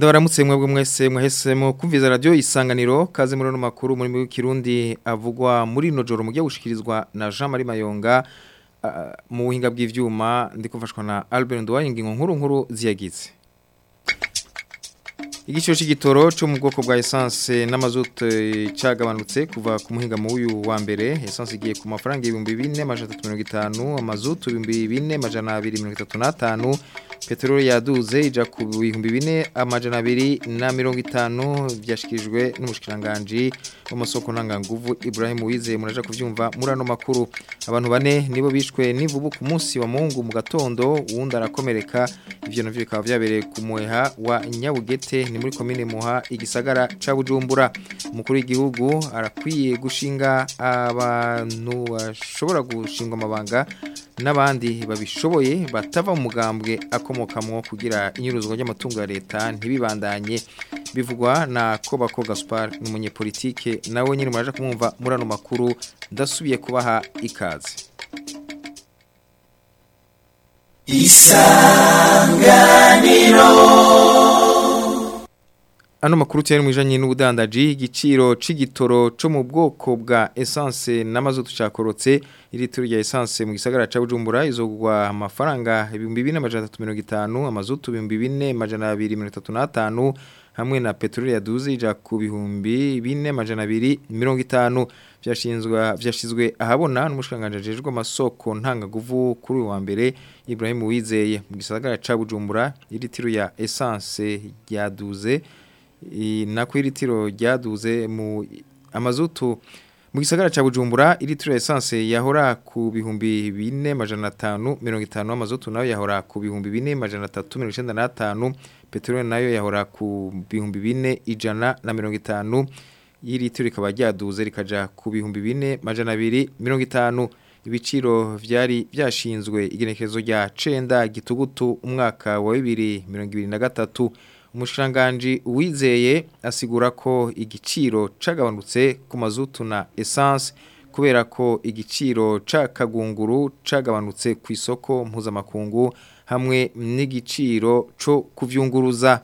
Ndabaramutse mwebwe mwese mwahisemo kumviza radio isanganiro kaze muri no makuru muri mu Kirundi avugwa muri no joro mugiye gushikirizwa na Jean Marie Mayonga uh, mu buhinga bw'ivyuma ndikufashwa na Albert Ndwaye ngingo nkuru nkuru ziyagize Igiciro c'igitoro cyo mu bwoko bwa essence n'amazutu cagabanutse kuva ku muhinga mu uyu wa mbere essence igiye ku mafaranga 2450 amazutu 2435 peteroli yaduze ija ku bihumbi bine amajana abiri na mirongo itanu byashyikirijwe n'umushikiranganji w'amasoko ntanganguvu Ibrahim Uwizeye muraja kuvyumva muri ano makuru abantu bane nibo bishwe n'ivubu ku munsi wa mungu mu gatondo uwundi arakomereka ivyo navyo bikaba vyabereye ku muheha wa Nyabugete ni muri komine Muha igisagara ca Bujumbura umukuru w'igihugu arakwiye gushinga abantu bashobora gushingwa amabanga n'abandi babishoboye batava mu mugambwe akomokamwo kugira inyuruzwa ry'amatungo ya leta ntibibandanye bivugwa na Kobako Gaspar n'umunyepolitike nawe nyine muraje kumwumva muri ano makuru ndasubiye kubaha ikaze Isanganiro Ano makuru cyane mwijanye n'ubudandaji igiciro c'igitoro co mu bwoko bwa essence n'amazutu cakorotse ilitiro rya essence mu gisagara ca Bujumbura izogwa amafaranga 2350 amazutu 2435 hamwe na petroli yaduze ija ku bihumbi 4250 vyashinzwa vyashizwe ahabona n'umushikanganje jejwe amasoko ntangaguvu kuri wa mbere Ibrahim Uwizeye mu gisagara ca Bujumbura ilitiro ya essence yaduze nako iritiro ryaduze mu amazutu mu gisagara ca Bujumbura iritiro essence yahora ku bihumbi 4550 amazutu nayo yahora ku bihumbi 4395 petrol nayo yahora ku bihumbi 4 ijana na 50 iritiro ikaba ryaduze rikaja ku bihumbi 4 majana 250 ibiciro vyari byashinzwe igenekerezo rya cenda gitugutu umwaka wa 2023 umushikiranganji wizeye asigura ko igiciro cagabanutse ku mazutu na essence kubera ko igiciro c'akagunguru cagabanutse ku isoko mpuzamakungu hamwe n'igiciro co kuvyunguruza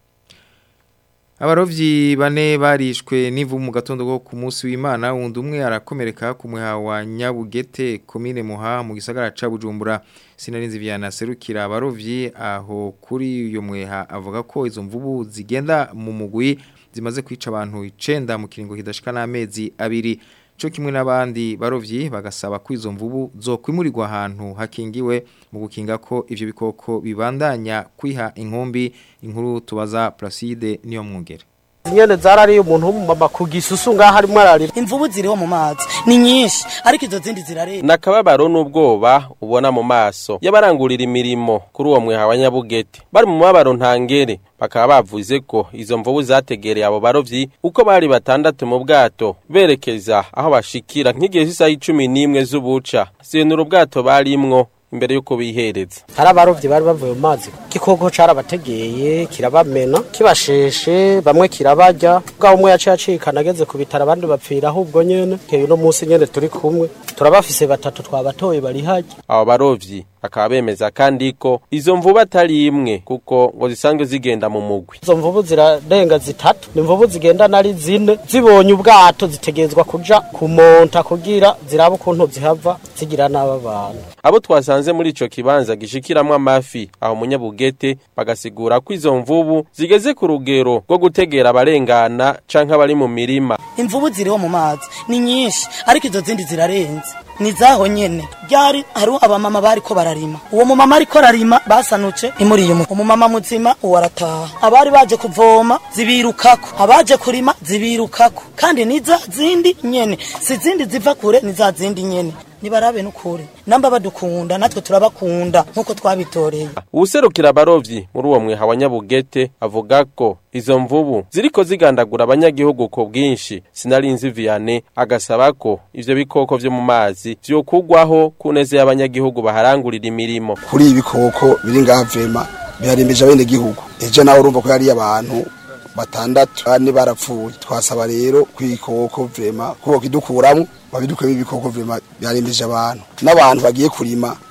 Abarovyi bane barishwe n'ivu mu gatondo go ku munsi w'Imana wundi umwe arakomereka ku muha wa Nyabugete komine Muha mu gisagara ca Bujumbura sinarinzi vyana serukira abarovyi aho kuri uyo mweha avuga ko izo mvubu zigenda mu mugwi zimaze kwica abantu 9 mu kiringo kidashika n'amezi abiri cyo kimwe n'abandi barovyi bagasaba ko izo mvubu zo kwimurirwa ahantu hakingiwe mu gukinga ko ivyo bikoko bibandanya kwiha inkumbi inkuru tubaza Placide niyo mwungere nyene zarariye umuntu w'umumama ku gisusu ngaho arimo ararira imvubu ziriho mu mazi ni nyinshi ariko izo zindi zirareba nakababaro n'ubwoba ubona mu maso y'abarangurira imirimo kuri uwo mweha wa Nyabugete bari mu mabaro ntangere bakaba bavuze ko izo mvubu zategereye abo barovyi uko bari batandatu mu bwato berekeza aho bashikira nk'igihe cy'isaha icumi n'imwe z'ubuca senura ubwato barimwo imbere yuko bihereza hari abarovyi bari bavuye mu mazi igikoko carabategeye kirabamena kibasheshe bamwe kirabarya bwa umwe yaciye acikana ageze ku bitaro abandi bapfira ahubwo nyene keyo no munsi nyene turi kumwe turabafise batatu twabatoye bari harya abo barovyi bakaba bemeza kandi ko izo mvubu atari imwe kuko ngo zisanzwe zigenda mu mugwi izo mvubu zirarenga zitatu ni imvubu zigenda nari zine zibonye ubwato zitegerezwa kuja kumonta kugira zirabe ukuntu zihava zigira n'aba bantu abo twasanze muri ico kibanza gishikiramwo amafi aho munyabugete bagasigura ko izo mvubu zigeze ku rugero rwo gutegera abarengana canke abari mu mirima imvubu ziriho mu mazi ni nyinshi ariko izo zindi zirarenze ni zaho nyene ryari hariho abamama bariko bararima uwo mumama ariko ararima basanutse imuriye umu umumama muzima uwo arataha abari baje kuvoma zibirukako abaje kurima zibirukako kandi ni za zindi nyene si zindi ziva kure ni za zindi nyene nibarabe nukuri namba badukunda natwe turabakunda nkuko twabitoreye uwuserukira abarovyi muri uwo mweha wa Nyabugete avuga ko izo mvubu ziriko zigandagura abanyagihugu ko bwinshi sinarinzi Vianney agasaba ko ivyo bikoko vyo mu mazi vyokugwaho kuneze y'abanyagihugu baharangurira imirimo kuri ibi bikoko biri ngaha vema biharembeje abene gihugu ejo nawe urumva ko yari abantu batandatu bane barapfuye twasaba rero kwikoko vrema kuko kidukuramo babidukwemo ibikoko vrema byarembeje abantu n'abantu bagiye kurima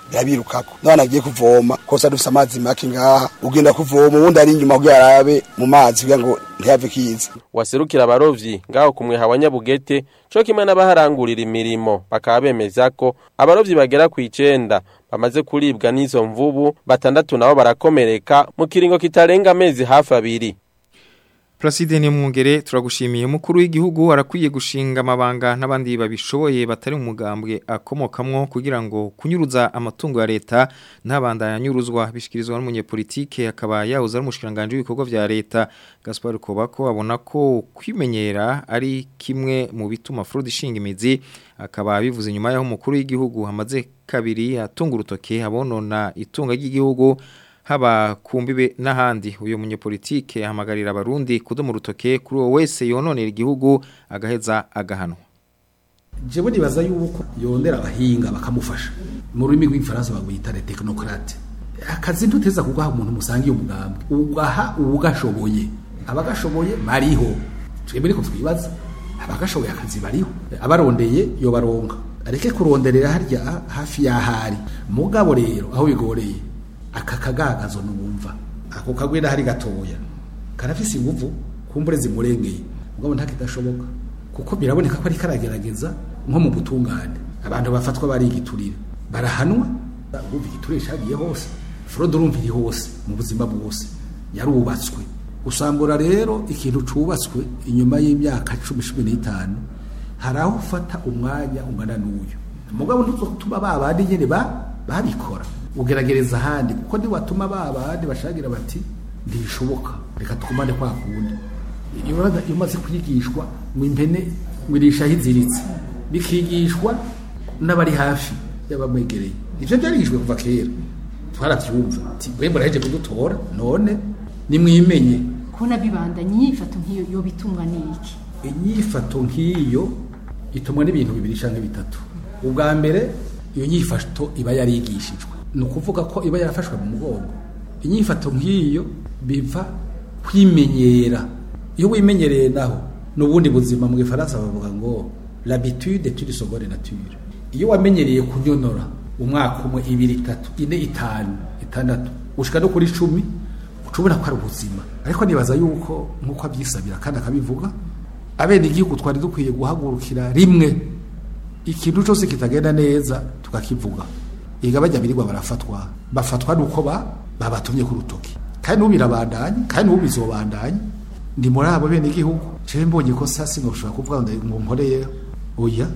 birabirukako n'abana bagiye kuvoma kose dufise amazi make ngaha ugenda kuvoma uwundi ari inyuma kugira arabe mu mazi kugira ngo ntihave kiza waserukira abarovyi ngaho ku mweha wa Nyabugete co kimwe n'abaharangurira imirimo bakaba bemeza ko abarovyi bagera ku icenda bamaze kuribwa n'izo mvubu batandatu nabo barakomereka mu kiringo kitarenga amezi hafi abiri Placide ni mwungere turagushimiye mukuru w'igihugu arakwiye gushinga amabanga n'abandi babishoboye batari umugambwe akomokamwo kugira ngo kunyuruza amatungo ya leta ntabandanya nyuruzwa bishikirizwa n'umunyepolitike akaba yahoze ari umushikiranganje w'ibikorwa vya leta Gaspar Kobako abona ko kwimenyera ari kimwe mu bituma fraude ishinga imizi akaba bivuze nyuma yaho umukuru w'igihugu hamaze kabiri atunga urutoke abonona itunga ry'igihugu haba kumbibe n'ahandi uyu munyepolitike ahamagarira abarundi kudoma urutoke kuri uwo wese yononera igihugu agaheza agahanwa jewe nibaza yuko yondera abahinga bakamufasha mu rurimi rw'igifaransa bagwita le technocrate akazi ntuteza kugaha umuntu musangiye umugambi ugaha uwugashoboye abagashoboye bariho twebwe niko twibaza abagashoboye akazi bariho abarondeye yobaronka areke kuronderera harya hafi y'ahari mugabo rero aho bigoreye aka kagagazo numva ako kagwira hari gatoya karafise inguvu kumbure zimurengeye mugabo ntakidashoboka kuko biraboneka ko ari karagerageza nko mu butungane abantu bafatwa bari igiturire barahanwa urumva igiturire cagiye hose fraude urumva iri hose mu buzima bwose yarubatswe usambura rero ikintu cubatswe inyuma y'imyaka cumi cumi n'itanu hari aho ufata umwanya ungana n'uyu mugabo ntuzotuma ba bandi nyene babikora ugeragereza ahandi kuko ntiwatuma ba bandi bashagira bati ntibishoboka reka twumane kwa kundi iyo umaze kwigishwa ngo impene ngo irishaho iziritse bikigishwa n'abari hafi y'abamwegereye ivyo byarigishwe kuva kera twaravyumva ati we muraheje kudutora none nimwimenye kubona bibandanye inyifato nk'iyo yo bitumwa n'iki inyifato nk'iyo itumwa n'ibintu bibiri canke bitatu ubwa mbere iyo nyifato iba yarigishijwe ni ukuvuga ko iba yarafashwe mu mugongo inyifato nk'iyo biva kwimenyera iyo wimenyereye naho n'ubundi buzima mu gifaransa bavuga ngo l'habitude tu seconde nature iyo wamenyereye kunyonora umwaka umwe ibiri itatu ine itanu itandatu ushika no kuri icumi ucubona ko ari ubuzima ariko nibaza yuko nk'uko abyisabira kandi akabivuga abene igihugu twari dukwiye guhagurukira rimwe ikintu cyose kitagenda neza tukakivuga iga bajya birirwa barafatwa bafatwa nuko ba babatumye ku rutoki kandi n'ubu birabandanya kandi n'ubu bizobandanya ndi muri abo bene igihugu jewe mbonye ko sasi noshobora kuvuga ngo nkoreye oya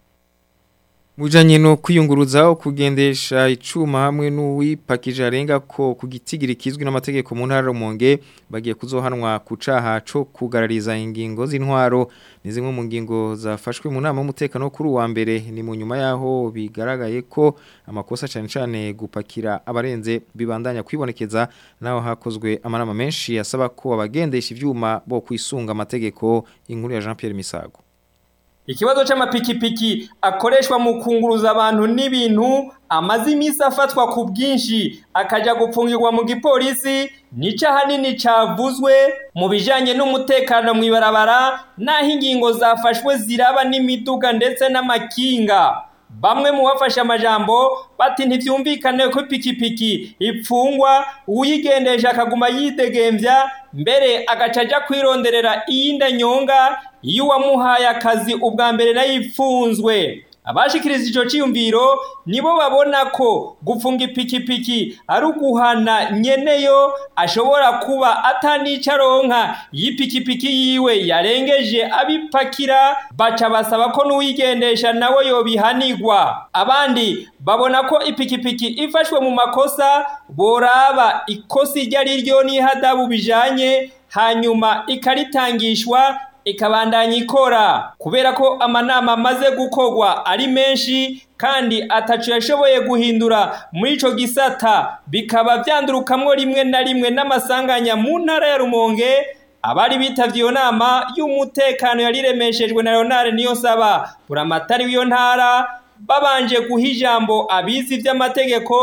Mujanye no kwiyunguruza kugendesha icuma hamwe n'uwipakije arenga ko ku gitigiri kizwi n'amategeko mu ntara Rumonge bagiye kuzohanwa ku caha co kugarariza ingingo z'intwaro ni zimwe mu ngingo zafashwe mu nama y'umutekano kuri uwa mbere ni mu nyuma yaho bigaragaye ko amakosa cyane cyane gupakira abarenze bibandanya kwibonekeza naho hakozwe amanama menshi asaba ko abagendesha ivyuma bo kwisunga amategeko inkuru ya Jean Pierre Misago Ikibazo c'amapikipiki akoreshwa mu kunguruza abantu n'ibintu amaze iminsi afatwa ku bwinshi akaja gupfungirwa mu gipolisi nico ahanini cavuzwe mu bijanye n'umutekano mw'ibarabara n'aho ingingo zafashwe ziraba n'imiduga ndetse n'amakinga bamwe mu bafashe amajambo bati ntivyumvikane ko ipikipiki ipfungwa uyigendesha akaguma yidegemvya mbere agaca aja kwironderera iyindi nyonga iyo uwamuhaye akazi ubwa mbere nayo ipfunzwe abashikiriza ico ciyumviro nibo babona ko gufunga ipikipiki ari uguhana nyeneyo ashobora kuba atanica aronka y'ipikipiki yiwe yarengeje abipakira baca basaba ko n'uwigendesha nawe yobihanirwa abandi babona ko ipikipiki ifashwe mu makosa boraba ikosi iryo ari ryo n'ihadabu bijanye hanyuma ikaritangishwa ikabandanya ikora kubera ko amanama amaze gukorwa ari menshi kandi atacu yashoboye guhindura muri ico gisata bikaba vyandurukamwo rimwe na rimwe n'amasanganya mu ntara ya Rumonge abari bitavye iyo nama y'umutekano yariremeshejwe na Leonard Niyonsaba buramatari w'iyo ntara babanje guha ijambo abizi vy'amategeko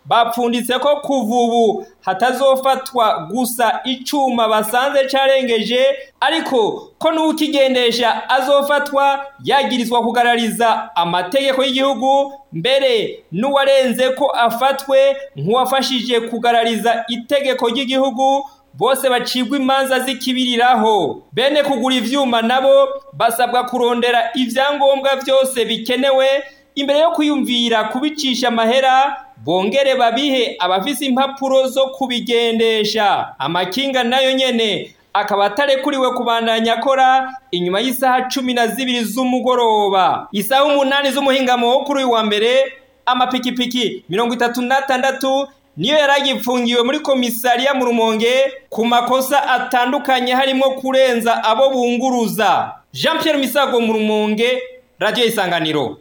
bapfunditse ko kuva ubu hatazofatwa gusa icuma basanze carengeje ariko ko n'ukigendesha azofatwa yagirizwa kugarariza amategeko y'igihugu mbere n'uwarenze ko afatwe nk'uwafashije kugarariza itegeko ry'igihugu bose bacibwa imanza zikibiriraho bene kugura ivyuma nabo basabwa kurondera ivyangombwa vyose bikenewe imbere yo kwiyumvira kubicisha amahera bongere babihe abafise impapuro zo kubigendesha amakinga nayo nyene akaba atarekuriwe kubandanya akora inyuma y'isaha cumi na zibiri z'umugoroba isaha umunani z'umuhingamo wo kuri uyu wa mbere amapikipiki mirongo itatu n'atandatu niyo yari agipfungiwe muri komisariya mu rumonge ku makosa atandukanye harimo kurenza abo bunguruza jean Pierre misago mu rumonge radiyo isanganiro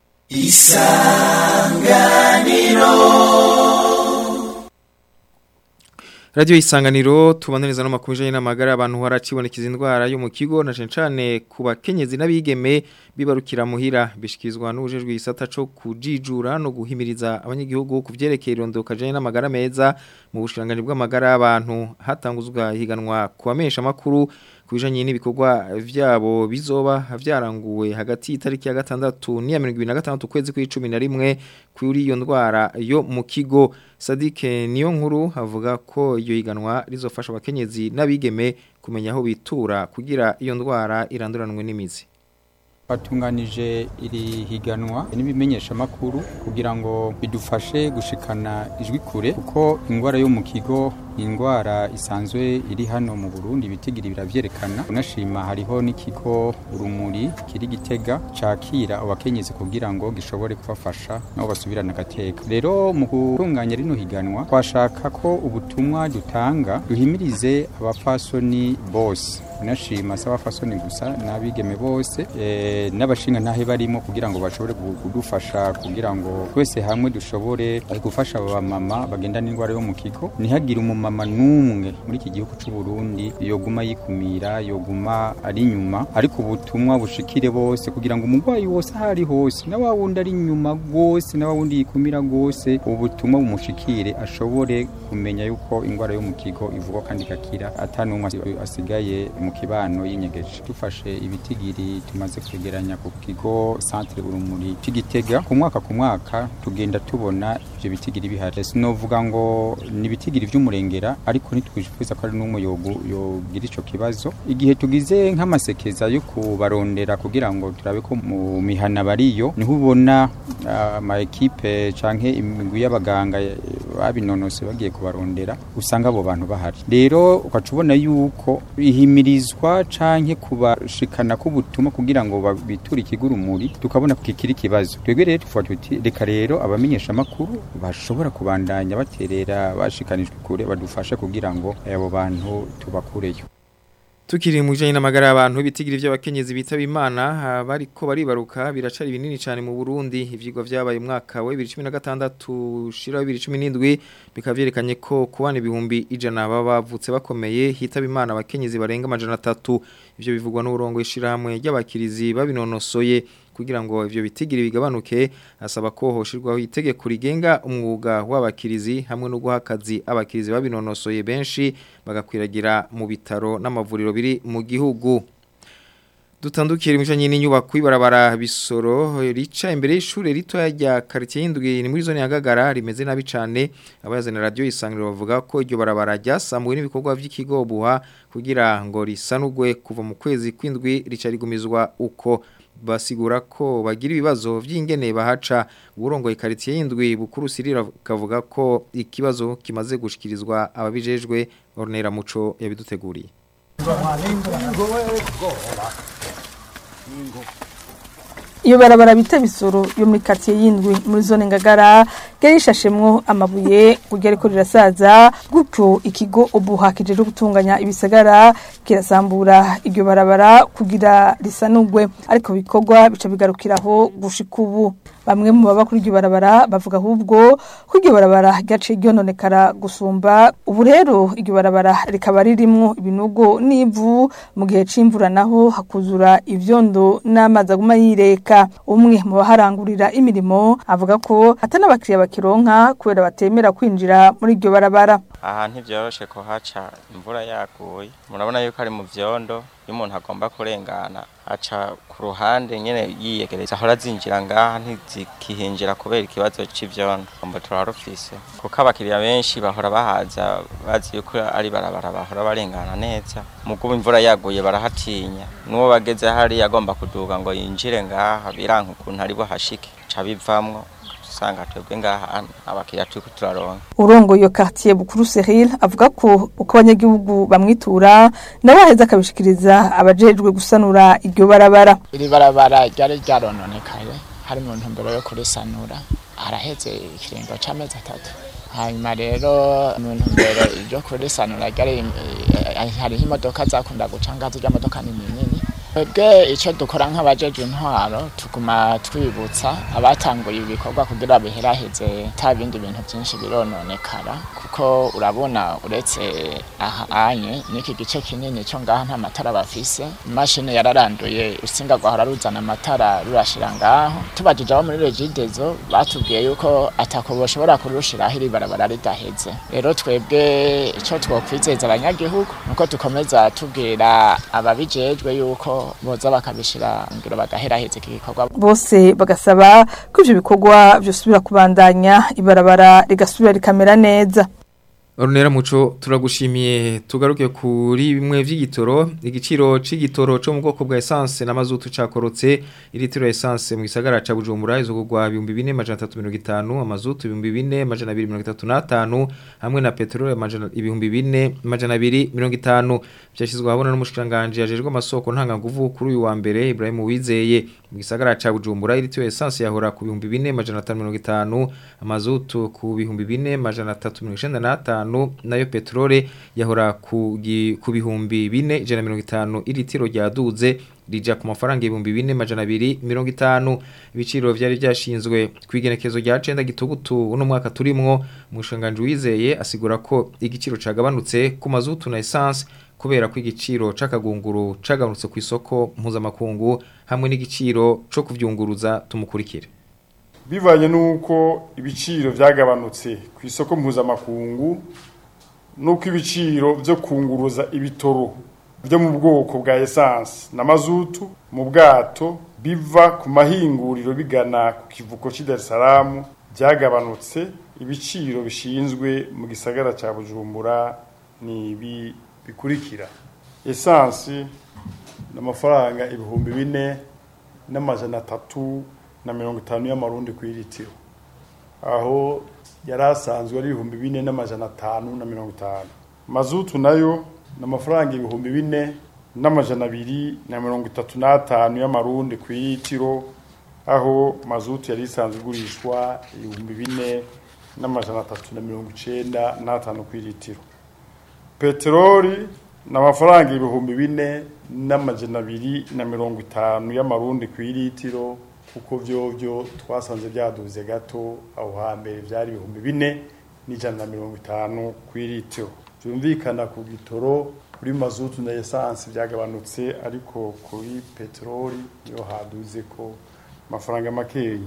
Radio isanganiro tubaniriza no makuje n'amagara abantu haracibonekeza indwara yo mu kigo na cencane ku bakenyezi n'abigeme bibarukira muhira bishikizwa n'ubujejwe isata co kujijura no guhimiriza abanyagihugu kuvyerekeye irondoka janye n'amagara meza mu bushiranganje bw'amagara y'abantu hatanguzwa higanwa kubamesha makuru kubijanye n'ibikorwa vyabo bizoba vyaranguwe hagati y'itariki ya gatandatu n'iya 2026 kwezi kw'icumi na rimwe kuri iyo ndwara yo mu kigo Sadike niyo nkuru avuga ko iyo higanwa rizofasha abakenyezi n'abigeme kumenya aho bitura kugira iyo ndwara iranduranwe n'imizi batunganije iri higanwa n'ibimenyesha makuru kugira ngo bidufashe gushikana ijwi kure kuko indwara yo mu kigo ni indwara isanzwe iri hano mu Burundi ibitigiri biravyerekana unashima hariho n'ikigo urumuri kiri gitega cakira abakenyezi kugira ngo gishobore kubafasha nabo basubirana agateka rero mu gutunganya rino higanwa twashaka ko ubutumwa dutanga duhimirize abapfasoni bose unashima si abapfasoni gusa n'abigeme bose e, n'abashinga ntahe barimo kugira ngo bashobore kudufasha kugira ngo twese hamwe dushobore gufasha abamama bagendana indwara yo mu kigo ntihagire umumama n'umwe muri iki gihugu cy'u Burundi yoguma yikumira yoguma ari inyuma ariko ubutumwa bushikire bose kugira ngo umurwayi wose aho ari hose na wa wundi ari inyuma rwose na wa wundi yikumira rwose ubutumwa bumushikire ashobore kumenya yuko indwara yo mu kigo ivugwa kandi igakira atanumwe asigaye mu kibano y'inyegeje dufashe ibitigiri tumaze kwegeranya ku kigo centre urumuri c'igitega ku mwaka ku mwaka tugenda tubona ivyo bitigiri bihari sinovuga ngo ni ibitigiri vy'umurengera ariko ntitwifuza ko ari n'umwe yogira ico kibazo igihe tugize nk'amasekeza yo kubarondera kugira ngo turabe ko mu mihana bariyo niho ubona ama ekipe canke imigwi y'abaganga babinonose bagiye kubarondera usanga abo bantu bahari rero ukaca ubona yuko ihimirizwa canke kubashikana k'ubutumwa kugira ngo biture ikigurumuri tukabona kikiri ikibazo twebwe rero tuvuga tuti reka rero abamenyesha makuru bashobora kubandanya baterera bashikanijwe kure badufashe kugira ngo abo bantu tubakureyo Tukiri mu bijanye n'amagara y'abantu ibitigiri by'abakenyezi bitaba Imana bariko baribaruka biracari binini cyane mu Burundi ivyigwa vyabaye umwaka wa 2016 shira 2017 bikavyerekanye ko kubana ibihumbi ijana baba bavutse bakomeye hitaba Imana abakenyezi barenga amajana 3 ivyo bivugwa n'urongo ishirahamwe ry'abakirizi babinonosoye kugira ngo ivyo bitigiri bigabanuke asaba ko hoshirwaho itegeko rigenga umwuga w'abakirizi hamwe no guha akazi abakirizi babinonosoye benshi bagakwiragira mu bitaro n'amavuriro biri mu gihugu dutandukira imijanye n'inyubako ibarabara bisoro rica imbere y'ishure rito rya quartier y'indwi ni muri zone ya Gagara rimeze nabi cane abayazana radio isangiro bavuga ko iryo barabara ryasambuwe n'ibikorwa vy'ikigo buha kugira ngo risanugwe kuva mu kwezi kw'indwi rica rigumizwa uko basigura ko bagira ibibazo vy'ingene bahaca uburongoye quartier y'indwi bukuru sirira kavuga ko ikibazo kimaze gushikirizwa ababijejwe Ornera Muco yabiduteguriye iyo barabara bita bisoro yo muri quartier y'indwi muri zone ngagara gari ishashemwo amabuye kugera ko rirasaza gutyo ikigo obuha kijeje gutunganya ibisagara kirasambura iryo barabara kugira risanugwe ariko bikorwa bica bigarukiraho gushika ubu bamwe mu baba kuri iryo barabara bavuga ahubwo ko iryo barabara ryaciye ryononekara gusumba ubu rero iryo barabara rikaba ririmwo ibinogo n'ivu mu gihe c'imvura naho hakuzura ivyondo n'amazi aguma yireka umwe mu baharangurira imirimo avuga ko atari n'abakiriya bakironka kubera batemera kwinjira muri iryo barabara aha ntibyoroshe kuhaca imvura yaguye murabona yuko ari mu vyondo iyo umuntu agomba kurengana aca ku ruhande nyene yiyegereza ahora zinjira ngaha ntizikihinjira kubera ikibazo c'ivyondo ombo turarufise kuko abakiriya benshi bahora bahaza bazi yuko ari barabara bahora barengana neza mugubu imvura yaguye barahatinya n'uwo bageze hariya agomba kuduga ngo yinjire ngaha biranka ukuntu ari buhashike ca bivamwo usanga twebwe ngaha abakiriya turiko turaronka urongo iyo quartier bukuru Cyril avuga ko uko abanyagihugu bamwitura nawe aheza akabishikiriza abajejwe gusanura iryo barabara iri barabara ryari ryarononekaye hari mu ntumbero yo kurisanura haraheze ikiringo c'amezi atatu hanyuma rero mu ntumbero yo kurisanura ryari hariho imodoka zakunda guca ngazo ry'amodoka nini nini twebwe icyo dukora nk'abajeje intwaro tuguma twibutsa abatanguye ibikorwa kugira biheraheze nta bindi bintu byinshi birononekara kuko urabona uretse aha anye n'iki gice kinini cyo ngaha nta matara bafise imashini yararanduye urusinga rwahora ruzana amatara rurashira ngaho tubajije abo muri regidezo batubwiye yuko atako boshobora kurushiraho iri barabara ridaheze rero twebwe icyo twokwizeza abanyagihugu nuko dukomeza tubwira ababijejwe yuko boza bakabishira ngiro bagaheraheza iki gikorwa bose bagasaba ko ivyo bikorwa vyosubira kubandanya ibarabara rigasubira rikamera neza Orunera muco turagushimiye tugaruke kuri bimwe vy'igitoro igiciro c'igitoro co mu bwoko bwa essence na mazutu cakorotse ilitiro essence mu gisagara ca Bujumbura izogurwa 2350 amazutu 4235 hamwe na petrol amajana 4250 byashizwe habona n'umushikanganje yajejwe amasoko ntanga nguvu kuri uyu wa mbere Ibrahim Wizeye mu gisagara ca Bujumbura ilitiro essence yahora ku 4550 amazutu ku 4395 nayo petrole yahora ku bihumbi bine ijana mirongo itanu iritiro ryaduze rija ku mafaranga ibihumbi bine majana abiri mirongo itanu ibiciro vyari vyashinzwe kwigenekezo rya cenda gitugutu uno mwaka turimwo umushanganje wizeye asigura ko igiciro cagabanutse ku mazutu na essence kubera ko igiciro c'akagunguru cagabanutse ku isoko mpuzamakungu hamwe n'igiciro co kuvyunguruza tumukurikire bivanye n'uko ibiciro byagabanutse ku isoko mpuzamakungu n'uko ibiciro byo kunguruza ibitoro byo mu bwoko bwa esanse na mazutu mu bwato biva ku mahinguriro bigana ku kivuko cy'i Dar es Salaam byagabanutse ibiciro bishinzwe mu gisagara cya bujumbura ni ibi bikurikira esanse ni amafaranga ibihumbi bine n'amajana atatu na mirongo itanu y'amarundi ku iritiro aho yari asanzwe ari ibihumbi bine n'amajana atanu na mirongo itanu mazutu nayo ni amafaranga ibihumbi bine n'amajana abiri na mirongo itatu n'atanu y'amarundi ku iritiro aho mazutu yari isanzwe igurishwa ibihumbi bine n'amajana atatu na mirongo icenda n'atanu ku iritiro peteroli ni amafaranga ibihumbi bine n'amajana abiri na mirongo itanu y'amarundi ku iritiro kuko vyovyo twasanze byaduze gato aho hambere byari ibihumbi bine n'ijana na mirongo itanu ku iritiro byumvikana ku gitoro kuri mazutu na esanse byagabanutse ariko kuri peteroli niyo haduze ko amafaranga makeyi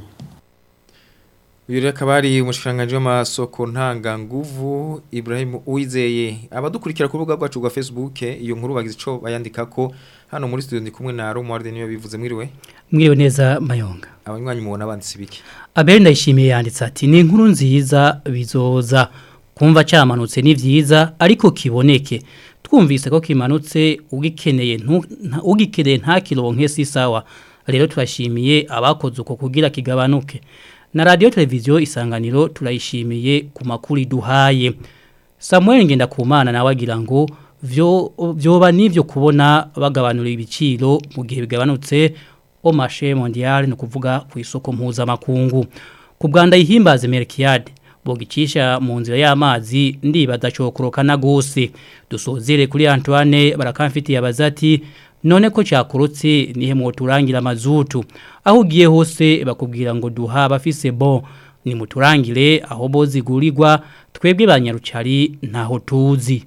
uyu rero akaba ari umushikanganje w'amasoko ntanganguvu Ibrahim Uwizeye abadukurikira ku rubuga rwacu rwa Facebook iyo nkuru bagize ico bayandikako hano muri studio ndi kumwe na Romuald niyo bivuze mwiriwe mwiriwe neza mayonga abanywanyi mubona banditse biki Abel ndayishimiye yanditse ati ni inkuru nziza bizoza kumva cyamanutse ni vyiza ariko kiboneke twumvise ko kimanutse ugikeneye ugikeneye nta kironke si sawa rero turashimiye abakoze uko kugira kigabanuke na radio televiziyo isanganiro turayishimiye ku makuru duhaye Samuel ngenda kumana nawe agira ngo vyo vyoba nivyo kubona bagabanura ibiciro mu gihe bigabanutse au marché mondial no kuvuga ku isoko mpuza makungu ku Bwanda ihimbaze Merkiade bogicisha mu nzira y'amazi ndibaza cokorokana gose dusozere kuri Antoine barakamfitiye abazati none ko cyakurutse nihe muturangira mazutu aho ugiye hose bakubwira ngo duha bafise bon ni muturangire aho bo zigurirwa twebwe banyarucari ntaho tuzi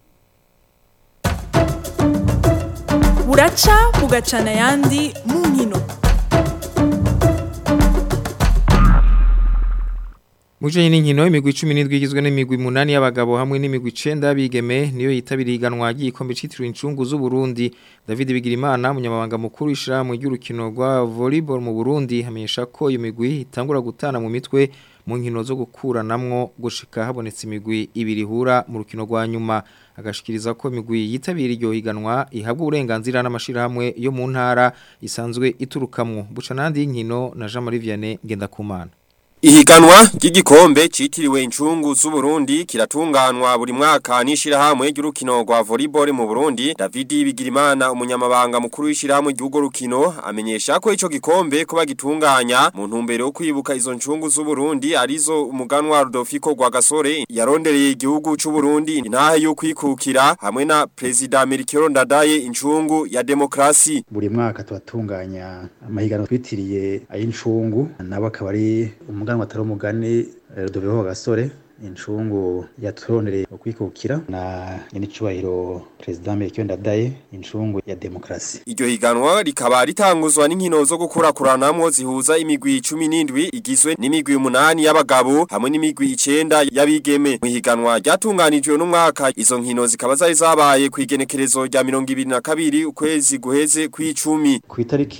buraca bugacana yandi mu nkino Mujanye n'inkino imigwi 17 igizwe n'imigwi 8 y'abagabo hamwe n'imigwi 9 bigeme niyo yitabiriye iganwa ry'ikombe citiriwe incungu z'u Burundi David Bigirimana munyamabanga mukuru ishira mu ry'urukino rwa volleyball mu Burundi hamenyesha ko iyo migwi itangura gutana mu mitwe mu nkino zo gukuranamwo gushika habonetse imigwi ibiri hura mu rukino rwa nyuma agashikiriza ko imigwi yitabira iryo higanwa ihabwa uburenganzira n'amashirahamwe yo mu ntara isanzwe iturukamwo buca nandi y'inkino na Jean Marie Vianney Ngendakumana Ihiganwa ry'igikombe citiriwe incungu z'u Burundi kiratunganwa buri mwaka n'ishirahamwe ry'urukino rwa volleyball mu Burundi David Bigirimana umunyamabanga mukuru w'ishirahamwe ry'ugo rukino amenyesha ko ico gikombe ko bagitunganya mu ntumbero yo kwibuka izo ncungu z'u Burundi arizo umuganwa Rudolfiko Rwagasore yarondereye igihugu c'u Burundi intahe yo kwikukira hamwe na President Melchior Ndadaye incungu ya demokrasi buri mwaka tubatunganya amahiganwa twitiriye ay'incungu nabo akaba ari umuganwa atari umugani Rudoviko Gasore incungu yaturonereye ukwikukira na nyenicubahiro President Melchior Ndadaye incungu ya demokrasi Iryo higanwa rikaba ritanguzwa n'inkino zo gukurakuranamwo zihuza imigwi 17 igizwe n'imigwi 8 y'abagabo hamwe n'imigwi 9 y'abigeme. Mu higanwa ryatunganijwe n'umwaka izo nkino zikaba zari zabaye ku igenekerezo rya 22 ukwezi guheze kw'icumi. ku itariki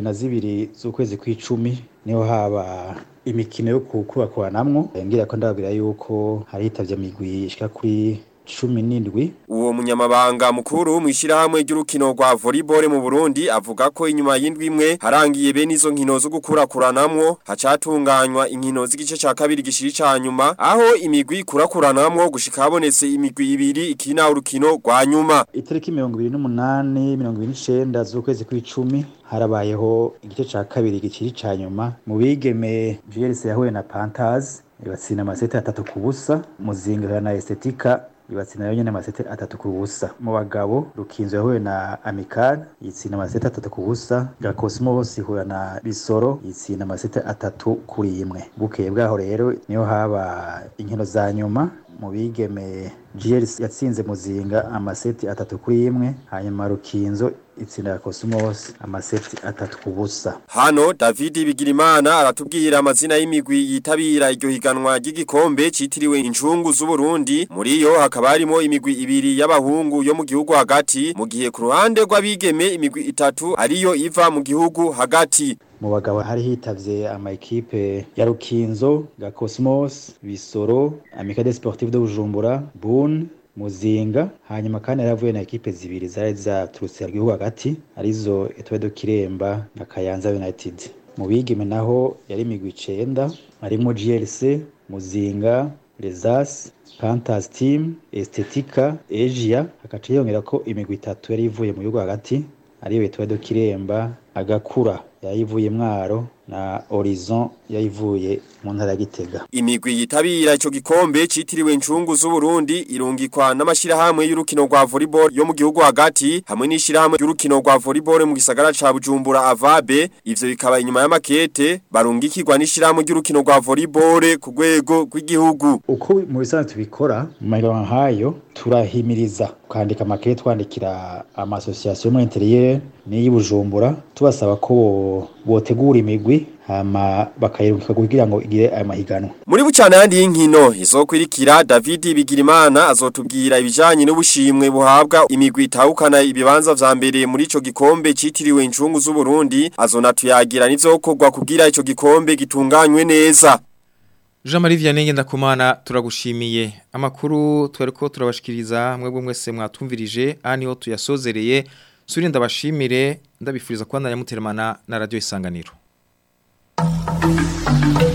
22 z'ukwezi kw'icumi niho haba imikino yo kukurakuranamwo ngira ko ndababwira yuko hari hitavye imigwi ishika kuri cumi n'indwi Uwo munyamabanga mukuru mu ishirahamwe ry'urukino rwa volleyball mu Burundi avuga ko inyuma y'indwi imwe harangiye bene izo nkino zo gukurakuranamwo hacatunganywa inkino z'igice ca kabiri gishiri ca nyuma aho imigwi ikurakuranamwo gushika habonetse imigwi ibiri ikina urukino rwa nyuma itariki mirongo ibiri n'umunani mirongo ibiri n'icenda z'ukwezi kw'icumi harabayeho igice ca kabiri gikiri ca nyuma mu bigeme JLC yahuye na Panthers ibatsinda amasete atatu ku busa muzinga na Estetika ibatsinda nayo nyene amasete atatu ku busa mu bagabo rukinzo yahuye na Amical yitsinda amasete atatu ku busa Gakosmos ihura na Bisoro yitsinda amasete atatu kuri imwe bukeye bwaho rero niho haba inkino za nyuma mu bigeme GLC yatsinze muzinga amaseti atatu kuri imwe hanyuma rukinzo itsinda Cosmos amaseti atatu ku busa Hano David Bigirimana aratubwira amazina y'imigwi yitabira iryo higanwa ry'igikombe citiriwe incungu z'u Burundi muri yo hakaba harimo imigwi ibiri y'abahungu yo mu gihugu hagati mu gihe ku ruhande rw'abigeme imigwi itatu ariyo iva mu gihugu hagati mu bagabo hari hitavye ama ekipe ya Rukinzo ga Cosmos Bisoro Amicale Sportive de Bujumbura Bun Muzinga hanyuma kandi yaravuye na ekipe zibiri zari zaturutse mu gihugu hagati arizo Etoile de Kiremba na Kayanza United mu bigeme naho yari imigwi icenda harimo GLC Muzinga Lesas Panthers Team Estetika Asia hakaca yongera ko imigwi itatu yari ivuye mu gihugu hagati ariyo Etoile de Kiremba Agakura yayivuye mwaro na Horizon yayivuye mu ntara ya Gitega Imigwi yitabira ico gikombe citiriwe incungu z'u Burundi irungikwa n'amashirahamwe y'urukino rwa volleyball yo mu gihugu hagati hamwe n'ishirahamwe y'urukino rwa volleyball mu gisagara ca Bujumbura Avabe ivyo bikaba inyuma y'amakete barungikirwa n'ishirahamwe y'urukino rwa volleyball ku rwego rw'igihugu uko mu bisanzwe tubikora mu mahiganwa nk'ayo turahimiriza kwandika amakete twandikira ama association mu interieur n'iyi Bujumbura tubasaba ko botegura imigwi hama bakayirungika kugira ngo igire aya mahiganwa Muri bucana yandi y'inkino izokwirikira David Bigirimana azotubwira ibijanye n'ubushimwe buhabwa imigwi itahukana ibibanza vya mbere muri ico gikombe citiriwe incungu z'u Burundi azonatuyagira n'ivyokorwa kugira ico gikombe gitunganywe neza Jean Marie Vianney ndakumana turagushimiye amakuru twereko turabashikiriza mwebwe mwese mwatumvirije ani ho tuyasozereye suri ndabashimire ndabifuriza kwandanya muteremana na radio isanganiro Thank you.